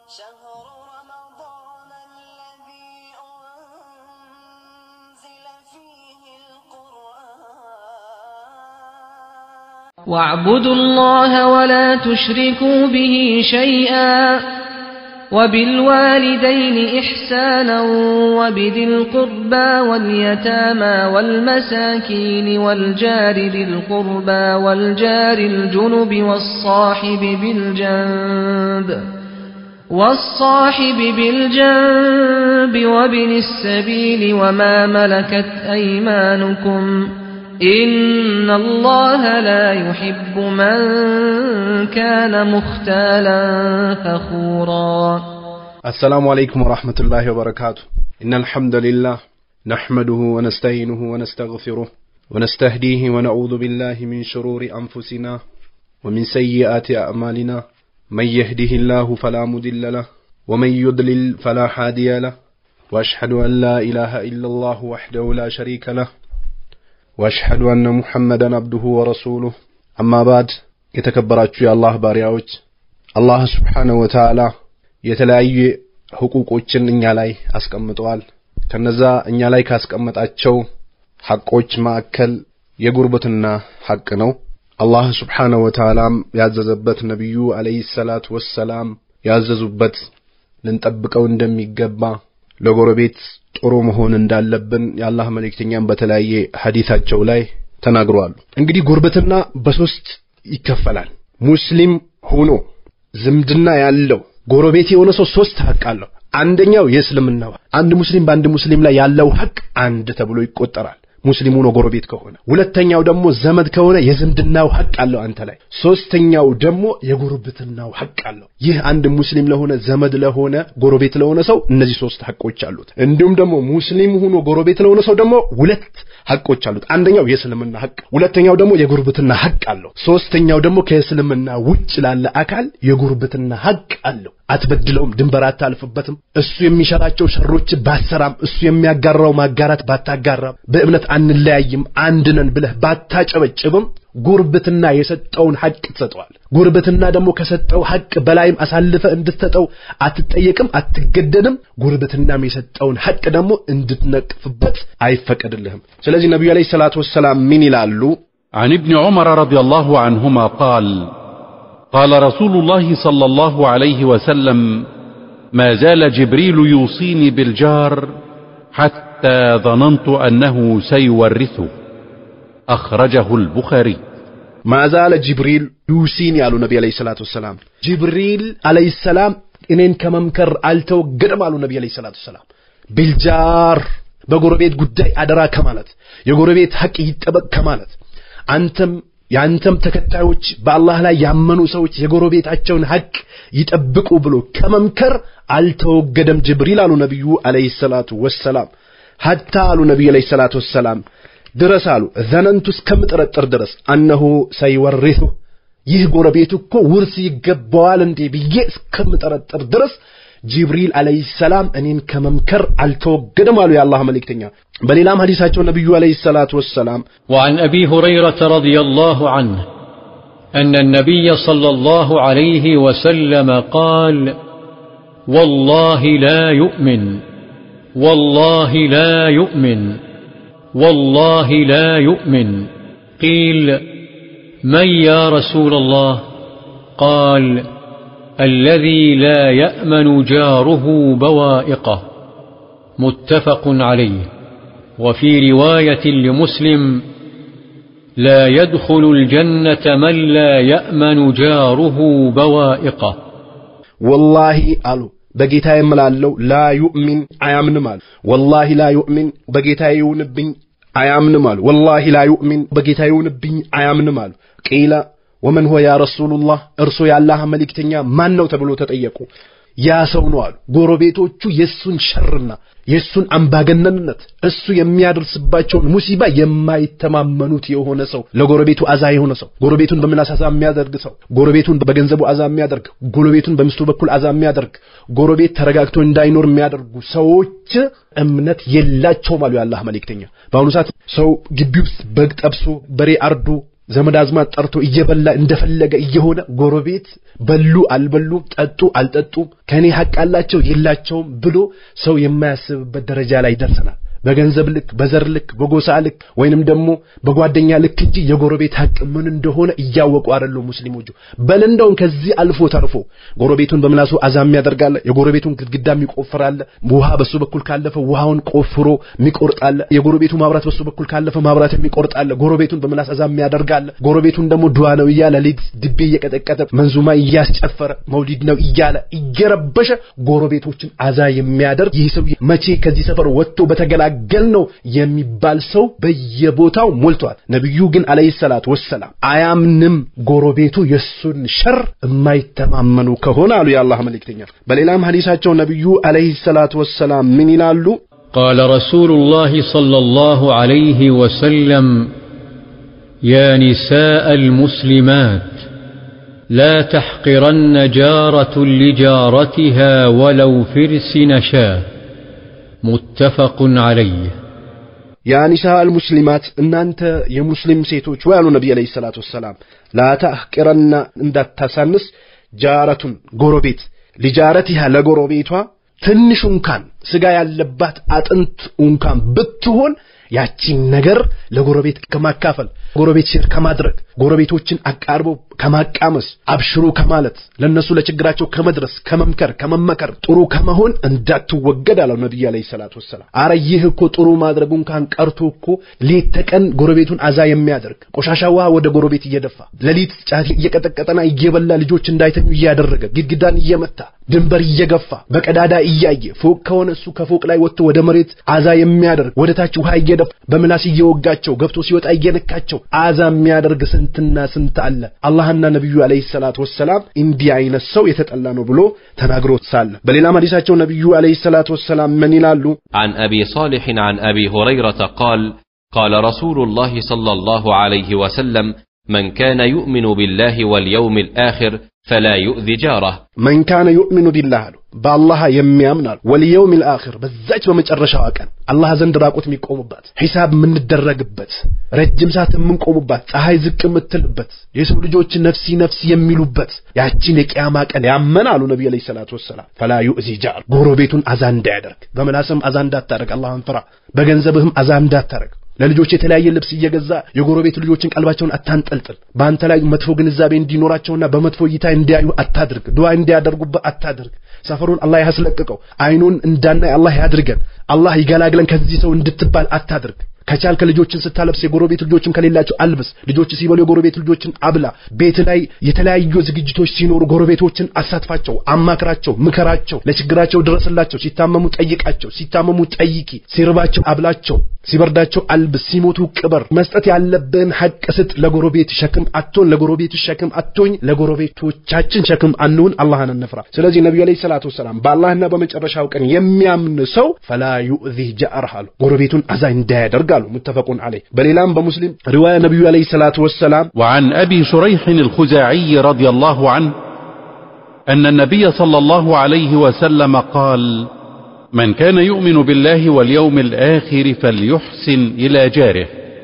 شهر رمضان الذي أنزل فيه القرآن واعبدوا الله ولا تشركوا به شيئا وبالوالدين إحسانا وبذي القربى واليتامى والمساكين والجار ذي القربى والجار الجنب والصاحب بالجنب والصاحب بالجنب وابن السبيل وما ملكت أيمانكم إن الله لا يحب من كان مختالا فخورا السلام عليكم ورحمة الله وبركاته إن الحمد لله نحمده ونستعينه ونستغفره ونستهديه ونعوذ بالله من شرور أنفسنا ومن سيئات أعمالنا من يهده الله فلا مضل له ومن يضلل فلا هادي له وأشهد أن لا إله إلا الله وحده لا شريك له وأشهد أن محمدا عبده ورسوله أما بعد የተከበራችሁ የአላህ ባሪያዎች አላህ ስብሓነሁ ወተዓላ የተለያዩ ህቁቆችን እኛ ላይ አስቀምጠዋል። ከነዛ እኛ ላይ ካስቀመጣቸው ሐቆች መካከል የጉርብትና ሐቅ ነው። አላህ ስብሓነሁ ወተዓላም ያዘዘበት ነቢዩ አለይሂ ሰላቱ ወሰላም ያዘዙበት ልንጠብቀው እንደሚገባ ለጎረቤት ጥሩ መሆን እንዳለብን የአላህ መልእክተኛም በተለያየ ሐዲታቸው ላይ ተናግረዋል። እንግዲህ ጉርብትና በሶስት ይከፈላል። ሙስሊም ሆኖ ዝምድና ያለው ጎረቤት የሆነ ሰው ሶስት ሐቅ አለው። አንደኛው የእስልምናው አንድ ሙስሊም በአንድ ሙስሊም ላይ ያለው ሐቅ አንድ ተብሎ ይቆጠራል። ሙስሊም ሆኖ ጎረቤት ከሆነ፣ ሁለተኛው ደግሞ ዘመድ ከሆነ የዝምድናው ሐቅ አለው አንተ ላይ። ሶስተኛው ደግሞ የጉርብትናው ሐቅ አለው። ይህ አንድ ሙስሊም ለሆነ ዘመድ ለሆነ ጎረቤት ለሆነ ሰው እነዚህ ሶስት ሐቆች አሉት። እንዲሁም ደግሞ ሙስሊም ሆኖ ጎረቤት ለሆነ ሰው ደግሞ ሁለት ሐቆች አሉት። አንደኛው የእስልምና ሐቅ፣ ሁለተኛው ደግሞ የጉርብትና ሐቅ አለው። ሶስተኛው ደግሞ ከእስልምና ውጭ ላለ አካል የጉርብትና ሐቅ አለው። አትበድለውም፣ ድንበር አታልፍበትም። እሱ የሚሸራቸው ሸሮች ባሰራም፣ እሱ የሚያጋራው ማጋራት ባታጋራም፣ በእምነት አንለያይም አንድ ነን ብለህ ባታጨበጭብም ጉርብትና የሰጠውን ሐቅ ትሰጠዋል። ጉርብትና ደግሞ ከሰጠው ሐቅ በላይም አሳልፈ እንድትሰጠው አትጠየቅም፣ አትገደድም። ጉርብትናም የሰጠውን ሐቅ ደግሞ እንድትነቅፍበት አይፈቀድልህም። ስለዚህ ነቢዩ ዓለይሂ ሰላቱ ወሰላም ምን ይላሉ? عن ابن عمر رضي الله عنهما قال قال رسول الله صلى الله عليه وسلم ما زال جبريل يوصيني بالجار حتى ظننت أنه سيورثه أخرجه البخاري ማዛለ ጅብሪል ዩሲን ያሉ ነቢ ዓለይሂ ሰላቱ ወሰላም ጅብሪል ዓለይሂ ሰላም እኔን ከመምከር አልተወገደም አሉ ነቢ ዓለይሂ ሰላቱ ወሰላም ቢልጃር በጎረቤት ጉዳይ አደራ ከማለት የጎረቤት ሐቅ ይጠበቅ ከማለት አንተም የአንተም ተከታዮች በአላህ ላይ ያመኑ ሰዎች የጎረቤታቸውን ሐቅ ይጠብቁ ብሎ ከመምከር አልተወገደም ጅብሪል አሉ ነቢዩ ዓለይሂ ሰላቱ ወሰላም ሐታ አሉ ነቢዩ ዓለይሂ ሰላቱ ወሰላም ድረስ አሉ ዘነንቱ እስከምጠረጥር ድረስ አነሁ ሰይወሪሱ ይህ ጎረቤቱ እኮ ውርስ ይገባዋል እንዴ ብዬ እስከምጠረጥር ድረስ ጅብሪል ዓለይሂ ሰላም እኔን ከመምከር አልተወገደም አሉ የአላህ መልእክተኛ በሌላም ሐዲሳቸው ነቢዩ ዓለይሂ ሰላቱ ወሰላም وعن أبي هريرة رضي الله عنه أن النبي صلى الله عليه وسلم قال والله لا يؤمن والله لا يؤمن والله لا يؤمن قيل من يا رسول الله قال الذي لا يأمن جاره بوائقه متفق عليه وفي رواية لمسلم لا يدخل الجنة من لا يأمن جاره بوائقه ወላሂ አሉ በጌታ የምላለው ላ ዩእሚን አያምንም አሉ ወላሂ ላ ዩእሚን በጌታ ይሁንብኝ አያምንም አሉ ወላሂ ላ ዩእሚን በጌታ ይሁንብኝ አያምንም አሉ ቂለ ወመን ሆ ያ ረሱሉላህ እርሶ የአላህ መልእክተኛ ማን ነው ተብሎ ተጠየቁ ያ ሰው ነው አሉ ጎረቤቶቹ የእሱን ሸርና የእሱን አምባገነንነት እሱ የሚያደርስባቸውን ሙሲባ የማይተማመኑት የሆነ ሰው ለጎረቤቱ አዛ የሆነ ሰው ጎረቤቱን በምላስ አዛ የሚያደርግ ሰው ጎረቤቱን በገንዘቡ አዛ የሚያደርግ ጎረቤቱን በሚስቱ በኩል አዛ የሚያደርግ ጎረቤት ተረጋግቶ እንዳይኖር የሚያደርጉ ሰዎች እምነት የላቸውም አሉ የአላህ መልእክተኛ በአሁኑ ሰዓት ሰው ግቢ ውስጥ በግ ጠብሶ በሬ አርዶ ዘመድ አዝማድ ጠርቶ እየበላ እንደፈለገ እየሆነ ጎረቤት በሉ አልበሉም፣ ጠጡ አልጠጡም፣ ከኔ ሐቅ አላቸው የላቸውም ብሎ ሰው የማያስብበት ደረጃ ላይ ደርሰናል። በገንዘብ ልክ፣ በዘር ልክ፣ በጎሳ ልክ ወይንም ደግሞ በጓደኛ ልክ እንጂ የጎረቤት ሐቅ ምን እንደሆነ እያወቁ አይደሉም ሙስሊሞቹ። በል እንደውም ከዚህ አልፎ ተርፎ ጎረቤቱን በምላሱ አዛም ያደርጋለ፣ የጎረቤቱን ግድግዳ የሚቆፍራለ፣ ውሃ በሱ በኩል ካለፈ ውሃውን ቆፍሮ የሚቆርጣለ፣ የጎረቤቱ ማብራት በሱ በኩል ካለፈ ማብራት የሚቆርጣለ፣ ጎረቤቱን በምላስ አዛም ያደርጋለ፣ ጎረቤቱን ደግሞ ዱዓ ነው እያለ ሌሊት ድቤ እየቀጠቀጠ መንዙማ እያስጨፈረ መውሊድ ነው እያለ እየረበሸ ጎረቤቶችን አዛ የሚያደርግ ይህ ሰው መቼ ከዚህ ሰፈር ወጥቶ በተገላ ገል ነው የሚባል ሰው በየቦታው ሞልቷል። ነቢዩ ግን አለይሂ ሰላቱ ወሰላም አያምንም ጎረቤቱ የሱን ሸር የማይተማመኑ ከሆነ አሉ የአላህ መልእክተኛ። በሌላም ሐዲሳቸው ነቢዩ አለይሂ ሰላቱ ወሰላም ምን ይላሉ? قال رسول الله صلى الله عليه وسلم يا نساء المسلمات لا تحقرن جارة لجارتها ولو فرس نشاه متفق عليه ያ ኒሳ አልሙስሊማት እናንተ የሙስሊም ሴቶች ወይ አሉ ነቢይ አለይሂ ሰላቱ ወሰላም ላታህቅረና እንዳታሳንስ ጃረቱን ጎረቤት ሊጃረቲሃ ለጎረቤቷ ትንሽ እንኳን ስጋ ያለባት አጥንት እንኳን ብትሆን ያቺን ነገር ለጎረቤት ከማካፈል ጎረቤት ሼር ከማድረግ ጎረቤቶችን አቃርቦ ከማቃመስ አብሽሩ ከማለት ለነሱ ለችግራቸው ከመድረስ ከመምከር ከመመከር ጥሩ ከመሆን እንዳትወገድ አለው ነብዩ አለይሂ ሰላቱ ወሰላም። አረ ይህ እኮ ጥሩ ማድረጉ እንኳን ቀርቶ እኮ ሌት ተቀን ጎረቤቱን አዛ የሚያደርግ ቆሻሻ ውሃ ወደ ጎረቤት እየደፋ ሌሊት ጫት እየቀጠቀጠና እየበላ ልጆች እንዳይተኙ እያደረገ ግድግዳን እየመታ ድንበር እየገፋ በቀዳዳ እያየ ፎቅ ከሆነ እሱ ከፎቅ ላይ ወጥቶ ወደ መሬት አዛ የሚያደርግ ወደ ታች ውሃ እየደፋ በምላስ እየወጋቸው ገብቶ ሲወጣ እየነካቸው አዛ የሚያደርግ ስንትና ስንት አለ። አላህና ነቢዩ አለይሂ ሰላቱ ወሰላም እንዲህ አይነት ሰው የተጠላ ነው ብሎ ተናግሮ ሳለ በሌላም ሐዲሳቸው ነቢዩ አለይሂ ሰላቱ ወሰላም ምን ይላሉ? عن أبي صالح عن أبي هريرة قال قال رسول الله صلى الله عليه وسلم من كان يؤمن بالله واليوم الآخر فلا يؤذي جاره መን ካነ ዩእሚኑ ቢላህ አሉ በአላህ የሚያምን አሉ ወልየውም ልአኽር በዛች በመጨረሻዋ ቀን አላህ ዘንድ ራቁት የሚቆሙባት ሒሳብ የምንደረግበት ረጅም ሰዓት የምንቆሙባት ፀሐይ ዝቅ የምትልበት የሰው ልጆች ነፍሲ ነፍሲ የሚሉበት ያቺን የቅያማ ቀን ያመን አሉ ነቢ ዐለይሂ ሰላቱ ወሰላም ፈላ ዩእዚ ጃር ጎረቤቱን አዛ እንዳያደርግ በምላስም አዛ እንዳታደርግ አላህን ፍራ በገንዘብህም አዛ እንዳታደርግ ለልጆች የተለያየ ልብስ እየገዛ የጎረቤት ልጆችን ቀልባቸውን አታንጠልጥል። በአንተ ላይ መጥፎ ግንዛቤ እንዲኖራቸውና በመጥፎ እይታ እንዲያዩ አታድርግ። ዱዓ እንዲያደርጉበት አታድርግ። ሰፈሩን አላህ ያስለቅቀው። አይኑን እንዳናይ አላህ ያድርገን። አላህ ይገላግለን ከዚህ ሰው እንድትባል አታድርግ። ከቻልከ ልጆችን ስታለብስ የጎረቤት ልጆችን ከሌላቸው አልብስ። ልጆች ሲበሉ የጎረቤት ልጆችን አብላ። ቤት ላይ የተለያዩ ዝግጅቶች ሲኖሩ ጎረቤቶችን አሳትፋቸው፣ አማክራቸው፣ ምከራቸው፣ ለችግራቸው ድረስላቸው። ሲታመሙ ጠይቃቸው፣ ሲታመሙ ጠይቂ። ሲርባቸው አብላቸው፣ ሲበርዳቸው አልብስ፣ ሲሞቱ ቅበር። መስጠት ያለብን ሐቅ ስጥ። ለጎረቤት ሸክም አትሆን፣ ለጎረቤት ሸክም አትሆኝ፣ ለጎረቤቶቻችን ሸክም አንሁን። አላህን እንፍራ። ስለዚህ ነቢዩ ዓለይሂ ሰላቱ ወሰላም በአላህና በመጨረሻው ቀን የሚያምን ሰው ፈላ ዩእዚህ ጃአርህ አሉ ጎረቤቱን አዛ እንዳያደርግ አሉ። ሙተፈቁን ዐለይህ። በሌላም በሙስሊም ሪዋያ ነቢዩ ዓለይሂ ሰላቱ ወሰላም وعن أبي شريح الخزاعي رضي الله عنه أن النبي صلى الله عليه وسلم قال من كان يؤمن بالله واليوم الآخر فليحسن إلى جاره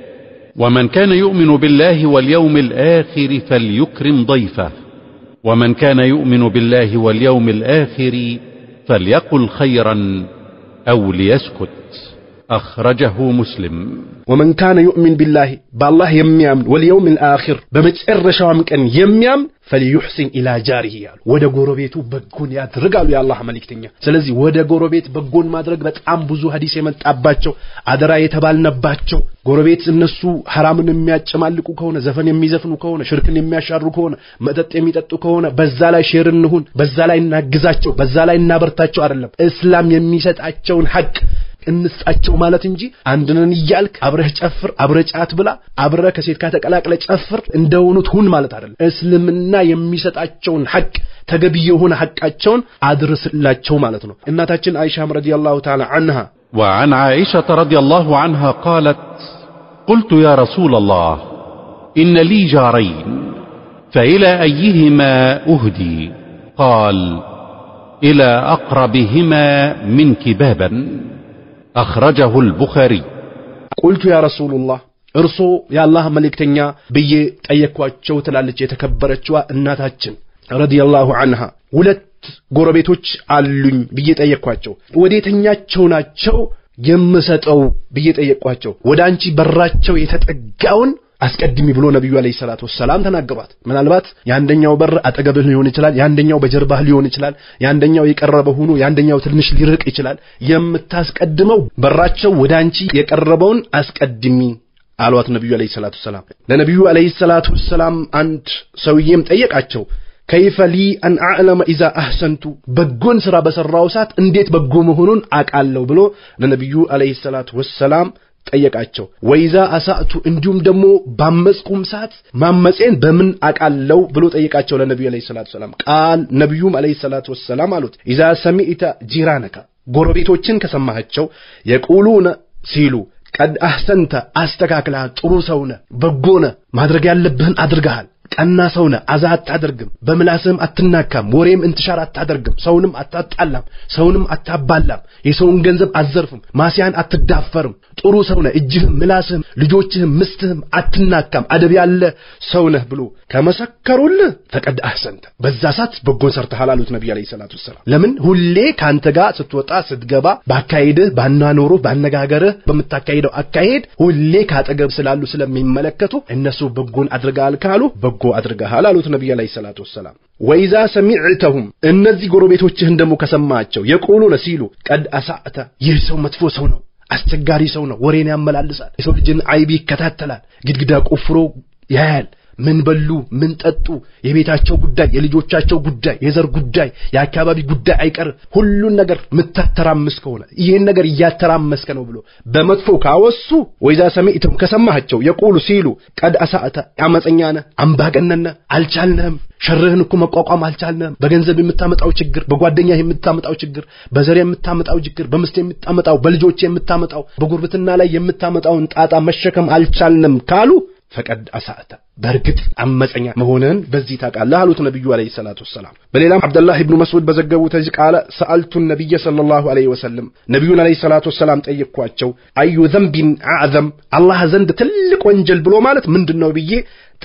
ومن كان يؤمن بالله واليوم الآخر فليكرم ضيفه ومن كان يؤمن بالله واليوم الآخر فليقل خيرا أو ليسكت أخرجه مسلم ወመን ካነ ዩእሚን ቢላሂ በአላህ የሚያምን ወልየውም ልአኪር በመጨረሻውም ቀን የሚያምን ፈልዩሕሲን ኢላ ጃሪህ ያሉ ወደ ጎረቤቱ በጎን ያድርግ አሉ የአላህ መልእክተኛ። ስለዚህ ወደ ጎረቤት በጎን ማድረግ በጣም ብዙ ሀዲስ የመጣባቸው አደራ የተባልነባቸው ጎረቤት እነሱ ሐራምን የሚያጨማልቁ ከሆነ ዘፈን የሚዘፍኑ ከሆነ ሽርክን የሚያሻሩ ከሆነ መጠጥ የሚጠጡ ከሆነ በዛ ላይ ሼር እንሁን፣ በዛ ላይ እናግዛቸው፣ በዛ ላይ እናበርታቸው አይደለም እስላም የሚሰጣቸውን ሐቅ እንስጣቸው ማለት እንጂ አንድነን እያልክ አብረህ ጨፍር፣ አብረህ ጫት ብላ፣ አብረህ ከሴት ጋር ተቀላቅለ ጨፍር እንደሆኑት ሁን ማለት አይደለም። እስልምና የሚሰጣቸውን ሐቅ ተገቢ የሆነ ሐቃቸውን አድርስላቸው ማለት ነው። እናታችን አይሻም ረዲየላሁ ተዓላ አንሃ وعن عائشة رضي الله عنها قالت قلت يا رسول الله إن لي جارين فإلى أيهما أهدي قال إلى أقربهما منك بابا أخرجه البخاري ቁልቱ ያ ረሱሉላህ እርሶ የአላህ መልእክተኛ ብዬ ጠየቅኳቸው ትላለች የተከበረችዋ እናታችን ረዲየላሁ አንሃ ሁለት ጎረቤቶች አሉኝ ብዬ ጠየቅኳቸው ወዴተኛቸው ናቸው የምሰጠው ብዬ ጠየቅኳቸው ወደ አንቺ በራቸው የተጠጋውን አስቀድሚ ብሎ ነቢዩ አለይሂ ሰላቱ ወሰላም ተናገሯት። ምናልባት የአንደኛው በር አጠገብህ ሊሆን ይችላል፣ የአንደኛው በጀርባህ ሊሆን ይችላል፣ የአንደኛው የቀረበ ሆኖ የአንደኛው ትንሽ ሊርቅ ይችላል። የምታስቀድመው በራቸው ወደ አንቺ የቀረበውን አስቀድሚ አሏት ነቢዩ አለይሂ ሰላቱ ወሰላም። ለነቢዩ አለይሂ ሰላቱ ወሰላም አንድ ሰውዬም ጠየቃቸው ከይፈ ሊ አን አዕለመ ኢዛ አህሰንቱ በጎን ስራ በሰራው ሰዓት እንዴት በጎ መሆኑን አቃለሁ ብሎ ለነቢዩ አለይሂ ሰላቱ ወሰላም ጠየቃቸው። ወይዛ አሳእቱ እንዲሁም ደግሞ ባመጽኩም ሰዓት ማመጼን በምን አቃለው ብሎ ጠየቃቸው ለነቢዩ አለይሂ ሰላቱ ወሰላም። ቃል ነቢዩም አለይሂ ሰላቱ ወሰላም አሉት ኢዛ ሰሚዕተ ጂራነካ ጎረቤቶችን ከሰማሃቸው የቁሉነ ሲሉ ቀድ አህሰንተ አስተካክለሃል፣ ጥሩ ሰውነ፣ በጎነ፣ ማድረግ ያለብህን አድርገሃል ቀና ሰውነ አዛ አታደርግም፣ በምላስህም አትናካም፣ ወሬም እንትሻር አታደርግም፣ ሰውንም አታጣላም፣ ሰውንም አታባላም፣ የሰውን ገንዘብ አትዘርፍም፣ ማስያን አትዳፈርም፣ ጥሩ ሰውነ እጅህም፣ ምላስህም፣ ልጆችህም፣ ምስትህም አትናካም፣ አደብ ያለ ሰውነህ ብሎ ከመሰከሩልህ ፈቀድ አህሰንተ በዛ ሰዓት በጎን ሰርተሃል አሉት ነቢዩ ዓለይሂ ሰላቱ ወሰላም። ለምን ሁሌ ከአንተ ጋር ስትወጣ ስትገባ፣ ባካሄድህ፣ ባናኖሩህ፣ ባነጋገርህ፣ በምታካሄደው አካሄድ ሁሌ ካጠገብ ስላሉ ስለሚመለከቱ እነሱ በጎን አድርገሃል ካሉ በጎ አድርገሃል አሉት ነቢዩ ዓለይሂ ሰላቱ ወሰላም። ወይዛ ሰሚዕተሁም እነዚህ ጎረቤቶችህን ደግሞ ከሰማቸው የቁሉነ ሲሉ ቀድ አሳዕተ ይህ ሰው መጥፎ ሰው ነው፣ አስቸጋሪ ሰው ነው፣ ወሬን ያመላልሳል፣ የሰው ልጅን አይብ ይከታተላል፣ ግድግዳ ቆፍሮ ያያል ምን በሉ፣ ምን ጠጡ፣ የቤታቸው ጉዳይ፣ የልጆቻቸው ጉዳይ፣ የዘር ጉዳይ፣ የአካባቢ ጉዳይ አይቀር ሁሉን ነገር ምታተራምስ ከሆነ ይህን ነገር እያተራመስከ ነው ብሎ በመጥፎ ካወሱ ወይዛ ሰሚዕተም ከሰማሃቸው የቁሉ ሲሉ ቀድ አሳእተ አመፀኛ ነህ፣ አምባገነን ነህ፣ አልቻልንህም፣ ሸርህን እኮ መቋቋም አልቻልንህም፣ በገንዘብ የምታመጣው ችግር፣ በጓደኛ የምታመጣው ችግር፣ በዘር የምታመጣው ችግር፣ በምስት የምታመጣው፣ በልጆች የምታመጣው፣ በጉርብትና ላይ የምታመጣውን ጣጣ መሸከም አልቻልንም ካሉ ፈቀድ አሳእተ በእርግጥ አመፀኛ መሆንህን በዚህ ታውቃለህ አሉት ነቢዩ አለይሂ ሰላቱ ወሰላም። በሌላም አብደላህ ኢብኑ መስዑድ በዘገቡት እዚህ ቃለ ሰአልቱ ነቢየ ሰለላሁ ዐለይሂ ወሰለም ነቢዩን አለይሂ ሰላቱ ወሰላም ጠየቅኳቸው፣ አዩ ዘንቢን አዕዘም አላህ ዘንድ ትልቅ ወንጀል ብሎ ማለት ምንድን ነው ብዬ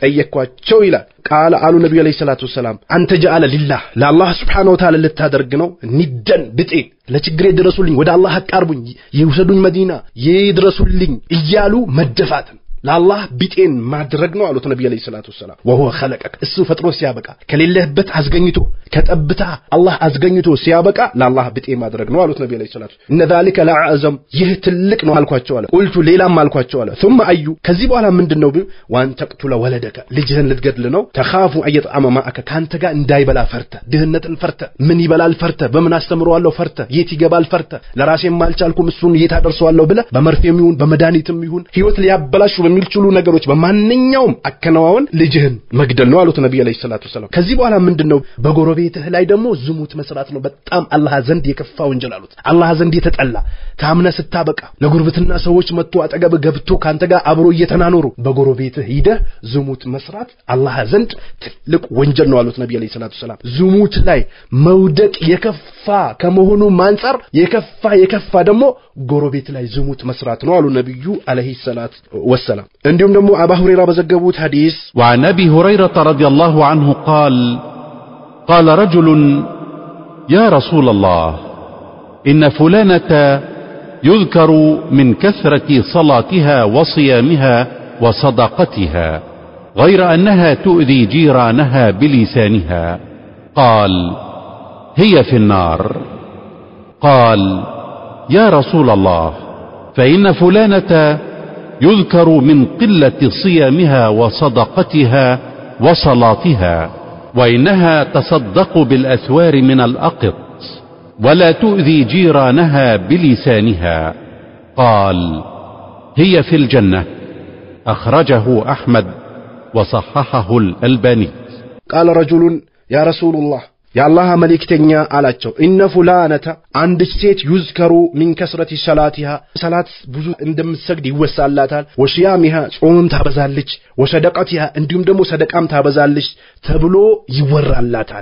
ጠየቅኳቸው ይላል። ቃለ አሉ ነቢዩ አለይሂ ሰላቱ ወሰላም አንተ ጀአለ ሊላህ ለአላህ ስብሓነሁ ወተዓላ ልታደርግ ነው ኒደን ብጤ ለችግሬ ድረሱልኝ፣ ወደ አላህ አቃርቡኝ፣ ይውሰዱኝ መዲና ይድረሱልኝ እያሉ መደፋትን ለአላህ ቢጤን ማድረግ ነው አሉት ነቢ ዓለይሂ ሰላቱ ወሰላም። ወሁወ ኸለቀክ እሱ ፈጥሮ ሲያበቃ ከሌለህበት አስገኝቶ ከጠብታ አላህ አስገኝቶ ሲያበቃ ለአላህ ቢጤ ማድረግ ነው አሉት ነቢ ዓለይሂ ሰላቱ እነ ዛሊከ ለአዕዘም ይህ ትልቅ ነው አልኳቸው አለ። ቁልቱ ሌላም አልኳቸው አለ። ثم አዩ ከዚህ በኋላ ምንድን ነው ዋን ተቅቱለ ወለደከ ልጅህን ልትገድል ነው። ተኻፉ አየጥዓመ ማዕከ ከአንተ ጋር እንዳይበላ ፈርተ ድህነትን ፈርተ ምን ይበላል ፈርተ በምን አስተምረዋለሁ ፈርተ የት ይገባል ፈርተ ለራሴም አልቻልኩም እሱን የት አደርሰዋለሁ ብለ በመርፌም ይሁን በመድኃኒትም ይሁን ህይወት ሊያበላሹ በሚችሉ ነገሮች በማንኛውም አከናዋን ልጅህን መግደል ነው አሉት ነቢ ዓለይሂ ሰላቱ ወሰላም። ከዚህ በኋላ ምንድን ነው በጎረቤትህ ላይ ደግሞ ዝሙት መስራት ነው። በጣም አላህ ዘንድ የከፋ ወንጀል አሉት። አላህ ዘንድ የተጠላ ታምነ ስታበቃ ለጉርብትና ሰዎች መጥቶ አጠገብ ገብቶ ከአንተ ጋር አብሮ እየተናኖሩ በጎረቤትህ ሂደህ ዝሙት መስራት አላህ ዘንድ ትልቅ ወንጀል ነው አሉት ነቢ ዓለይሂ ሰላቱ ወሰላም። ዝሙት ላይ መውደቅ የከፋ ከመሆኑ አንጻር የከፋ የከፋ ደግሞ ጎረቤት ላይ ዝሙት መስራት ነው አሉ ነቢዩ ዓለይሂ ሰላት ወሰላም። እንዲሁም ደግሞ አባ ሁሬራ በዘገቡት ሐዲስ وعن ابي هريره رضي الله عنه قال قال رجل يا رسول الله ان فلانه يذكر من كثره صلاتها وصيامها وصدقتها غير انها تؤذي جيرانها بلسانها قال هي في النار قال يا رسول الله فان فلانه يذكر من قله صيامها وصدقتها وصلاتها وانها تصدق بالاثوار من الاقط ولا تؤذي جيرانها بلسانها قال هي في الجنه اخرجه احمد وصححه الالباني ቃለ ረጁሉን ያ ረሱሉላህ የአላህ መልእክተኛ አላቸው እነ ፉላነተ አንድች ሴት ዩዝከሩ ሚን ከስረቲ ሰላቲሃ ሰላት ብዙ እንደምትሰግድ ይወሳላታል ወሽያሚሃ ጾምም ታበዛለች ወሰደቀቲሃ እንዲሁም ደግሞ ሰደቃም ታበዛለች ተብሎ ይወራላታል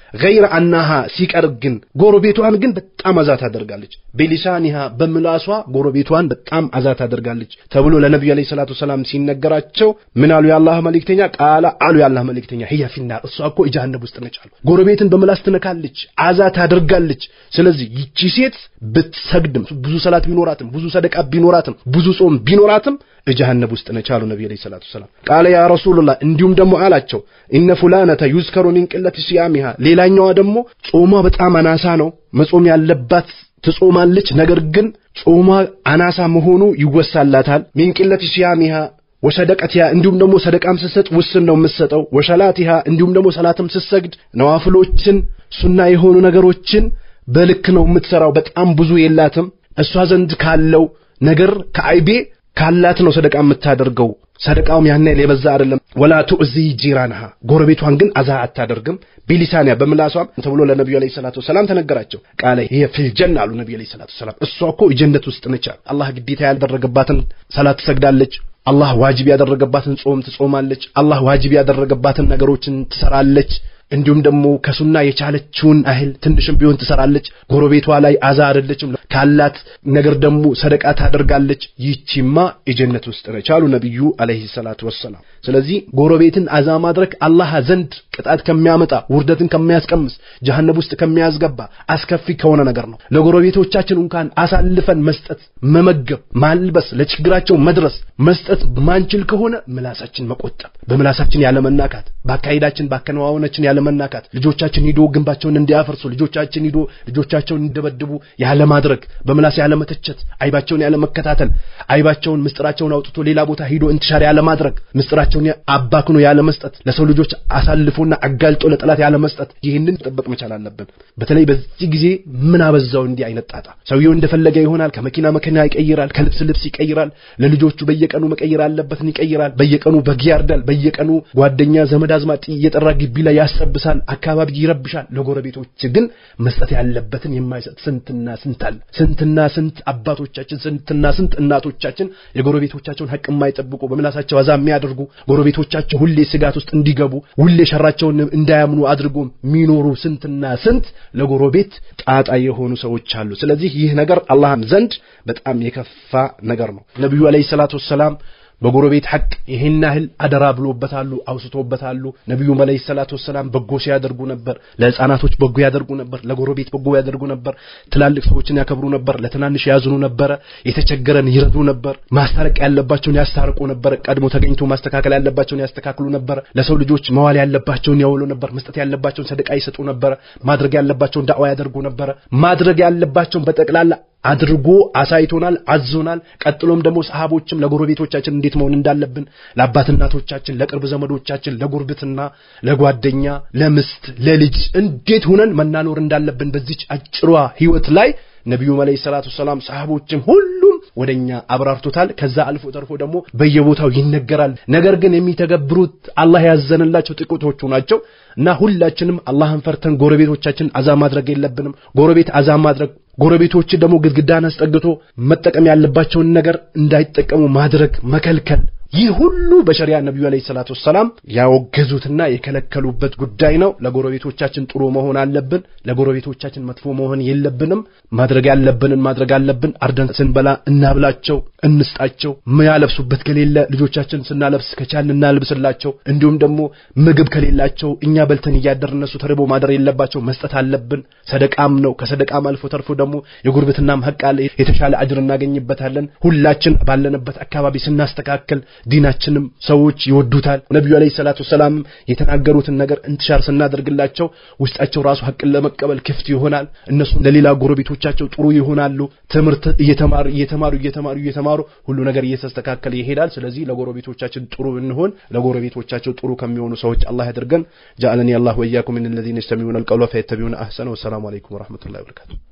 ገይረ አናሃ ሲቀር ግን ጎረቤቷን ግን በጣም አዛ ታደርጋለች። በሊሳኒሃ በምላሷ ጎረቤቷን በጣም አዛ ታደርጋለች ተብሎ ለነቢዩ ዓለይሂ ሰላቱ ሰላም ሲነገራቸው ምን አሉ? የአላህ መልእክተኛ ቃላ አሉ የአላህ መልእክተኛ ህያ ፊናር እሷ እኮ ጀሃነም ውስጥ ነች አሉ። ጎረቤትን በምላስ ትነካለች፣ አዛ ታደርጋለች። ስለዚህ ይቺ ሴት ብትሰግድም ብዙ ሰላት ቢኖራትም ብዙ ሰደቃ ቢኖራትም ብዙ ጾም ቢኖራትም ጀሃነም ውስጥ ነች አሉ ነቢ ዓለይሂ ሰላቱ ሰላም። ቃለ ያ ረሱሉላህ እንዲሁም ደግሞ አላቸው እነ ፉላነተ ዩዝከሩ ሚን ቅለት ሲያሚሃ ሌላኛዋ ደግሞ ጾሟ በጣም አናሳ ነው መጾም ያለባት ትጾማለች። ነገር ግን ጾሟ አናሳ መሆኑ ይወሳላታል። ሚን ቅለት ሲያሚሃ ወሰደቀቲሃ እንዲሁም ደግሞ ሰደቃም ስትሰጥ ውስን ነው የምትሰጠው። ወሰላቲሃ እንዲሁም ደግሞ ሰላትም ስትሰግድ ነዋፍሎችን ሱና የሆኑ ነገሮችን በልክ ነው የምትሰራው። በጣም ብዙ የላትም። እሷ ዘንድ ካለው ነገር ከአይቤ ካላት ነው ሰደቃ የምታደርገው። ሰደቃውም ያን ያህል የበዛ አይደለም። ወላ ቱእዚ ጂራንሃ ጎረቤቷን ግን አዛ አታደርግም። ቢሊሳንያ በምላሷም ተብሎ ለነቢዩ ዓለይሂ ሰላቱ ወሰላም ተነገራቸው። ቃለ ይሄ ፊል ጀና አሉ ነቢዩ ዓለይሂ ሰላቱ ወሰላም። እሷ እኮ ጀነት ውስጥ ነች። አላህ ግዴታ ያልደረገባትን ሰላት ትሰግዳለች። አላህ ዋጅብ ያደረገባትን ጾም ትጾማለች። አላህ ዋጅብ ያደረገባትን ነገሮችን ትሰራለች። እንዲሁም ደግሞ ከሱና የቻለችውን ያህል ትንሽም ቢሆን ትሰራለች። ጎረቤቷ ላይ አዛ አይደለችም። ካላት ነገር ደግሞ ሰደቃ ታደርጋለች። ይቺማ የጀነት ውስጥ ነች አሉ ነቢዩ አለይሂ ሰላቱ ወሰላም። ስለዚህ ጎረቤትን አዛ ማድረግ አላህ ዘንድ ቅጣት ከሚያመጣ ውርደትን ከሚያስቀምስ ጀሃነም ውስጥ ከሚያስገባ አስከፊ ከሆነ ነገር ነው። ለጎረቤቶቻችን እንኳን አሳልፈን መስጠት፣ መመገብ፣ ማልበስ፣ ለችግራቸው መድረስ መስጠት ማንችል ከሆነ ምላሳችን መቆጠብ፣ በምላሳችን ያለመናካት፣ በአካሄዳችን በአከናዋናችን ያለመናካት፣ ልጆቻችን ሂዶ ግንባቸውን እንዲያፈርሱ፣ ልጆቻችን ሂዶ ልጆቻቸውን እንዲደበድቡ ያለማድረግ፣ በምላስ ያለመተቸት፣ አይባቸውን ያለመከታተል፣ አይባቸውን ምስጢራቸውን አውጥቶ ሌላ ቦታ ሂዶ እንትሻር ያለማድረግ፣ ምስጢራቸውን አባክኖ ያለመስጠት፣ ለሰው ልጆች አሳልፎና አጋልጦ ለጠላት ያለመስጠት፣ ይህንን መጠበቅ መቻል አለብን። በተለይ በዚህ ጊዜ ምን አበዛው እንዲህ አይነት ጣጣ። ሰውየው እንደፈለገ ይሆናል። ከመኪና መኪና ይቀይራል፣ ከልብስ ልብስ ይቀይራል። ለልጆቹ በየቀኑ መቀየር አለበትን ይቀይራል። በየቀኑ በግ ያርዳል። በየቀኑ ጓደኛ ዘመድ አዝማድ እየጠራ ግቢ ላይ ያስረብሳል፣ አካባቢ ይረብሻል። ለጎረቤቶች ግን መስጠት ያለበትን የማይሰጥ ስንትና ስንት አለ። ስንትና ስንት አባቶቻችን፣ ስንትና ስንት እናቶቻችን የጎረቤቶቻቸውን ሐቅ የማይጠብቁ በምላሳቸው አዛ የሚያደርጉ ጎረቤቶቻቸው ሁሌ ስጋት ውስጥ እንዲገቡ ሁሌ ሸራቸውን እንዳያምኑ አድርጎ የሚኖሩ ስንትና ስንት ለጎረቤት ጣጣ የሆኑ ሰዎች አሉ። ስለዚህ ይህ ነገር አላህም ዘንድ በጣም የከፋ ነገር ነው። ነቢዩ አለይሂ ሰላቱ ወሰላም በጎረቤት ሐቅ ይህን ያህል አደራ ብሎበታሉ፣ አውስቶበታሉ። ነቢዩም አለይሂ ሰላቱ ወሰላም በጎ ሲያደርጉ ነበር። ለሕፃናቶች በጎ ያደርጉ ነበር። ለጎረቤት በጎ ያደርጉ ነበር። ትላልቅ ሰዎችን ያከብሩ ነበር። ለትናንሽ ያዝኑ ነበረ። የተቸገረን ይረዱ ነበር። ማስታረቅ ያለባቸውን ያስታርቁ ነበር። ቀድሞ ተገኝቶ ማስተካከል ያለባቸውን ያስተካክሉ ነበር። ለሰው ልጆች መዋል ያለባቸውን ያውሉ ነበር። መስጠት ያለባቸውን ሰደቃ ይሰጡ ነበር። ማድረግ ያለባቸውን ዳዕዋ ያደርጉ ነበረ። ማድረግ ያለባቸውን በጠቅላላ አድርጎ አሳይቶናል፣ አዞናል። ቀጥሎም ደግሞ ሰሃቦችም ለጎረቤቶቻችን እንዴት መሆን እንዳለብን ለአባት እናቶቻችን፣ ለቅርብ ዘመዶቻችን፣ ለጉርብትና፣ ለጓደኛ፣ ለምስት፣ ለልጅ እንዴት ሁነን መናኖር እንዳለብን በዚች አጭሯ ህይወት ላይ ነቢዩም አለይሂ ሰላቱ ሰላም ሰሃቦችም ሁሉም ወደኛ አብራርቶታል። ከዛ አልፎ ተርፎ ደግሞ በየቦታው ይነገራል። ነገር ግን የሚተገብሩት አላህ ያዘነላቸው ጥቂቶቹ ናቸው እና ሁላችንም አላህን ፈርተን ጎረቤቶቻችን አዛ ማድረግ የለብንም። ጎረቤት አዛ ማድረግ ጎረቤቶች ደግሞ ግድግዳን አስጠግቶ መጠቀም ያለባቸውን ነገር እንዳይጠቀሙ ማድረግ መከልከል ይህ ሁሉ በሸሪያ ነቢዩ አለይሂ ሰላቱ ወሰላም ያወገዙትና የከለከሉበት ጉዳይ ነው። ለጎረቤቶቻችን ጥሩ መሆን አለብን። ለጎረቤቶቻችን መጥፎ መሆን የለብንም። ማድረግ ያለብንን ማድረግ አለብን። አርደን ስንበላ እናብላቸው፣ እንስጣቸው። ያለብሱበት ከሌለ ልጆቻችን ስናለብስ ከቻልን እናልብስላቸው። እንዲሁም ደግሞ ምግብ ከሌላቸው እኛ በልተን እያደር እነሱ ተርቦ ማደር የለባቸው፣ መስጠት አለብን። ሰደቃም ነው። ከሰደቃም አልፎ ተርፎ ደግሞ የጉርብትናም ሀቅ አለ። የተሻለ አጅር እናገኝበታለን። ሁላችን ባለንበት አካባቢ ስናስተካከል ዲናችንም ሰዎች ይወዱታል። ነቢዩ አለይሂ ሰላቱ ወሰላም የተናገሩትን ነገር እንትሻር ስናደርግላቸው ውስጣቸው ራሱ ሀቅን ለመቀበል ክፍት ይሆናል። እነሱም ለሌላ ጎረቤቶቻቸው ጥሩ ይሆናሉ። ትምህርት እየተማሩ እየተማሩ እየተማሩ እየተማሩ ሁሉ ነገር እየተስተካከለ ይሄዳል። ስለዚህ ለጎረቤቶቻችን ጥሩ እንሆን፣ ለጎረቤቶቻቸው ጥሩ ከሚሆኑ ሰዎች አላህ ያድርገን። ጃአለኒ አላህ ወኢያኩም ሚነል ለዚነ የስተሚዑነ አልቀውለ ፈየተቢዑነ አህሰነ። ወሰላሙ አለይኩም ወረሕመቱላሂ ወበረካቱ።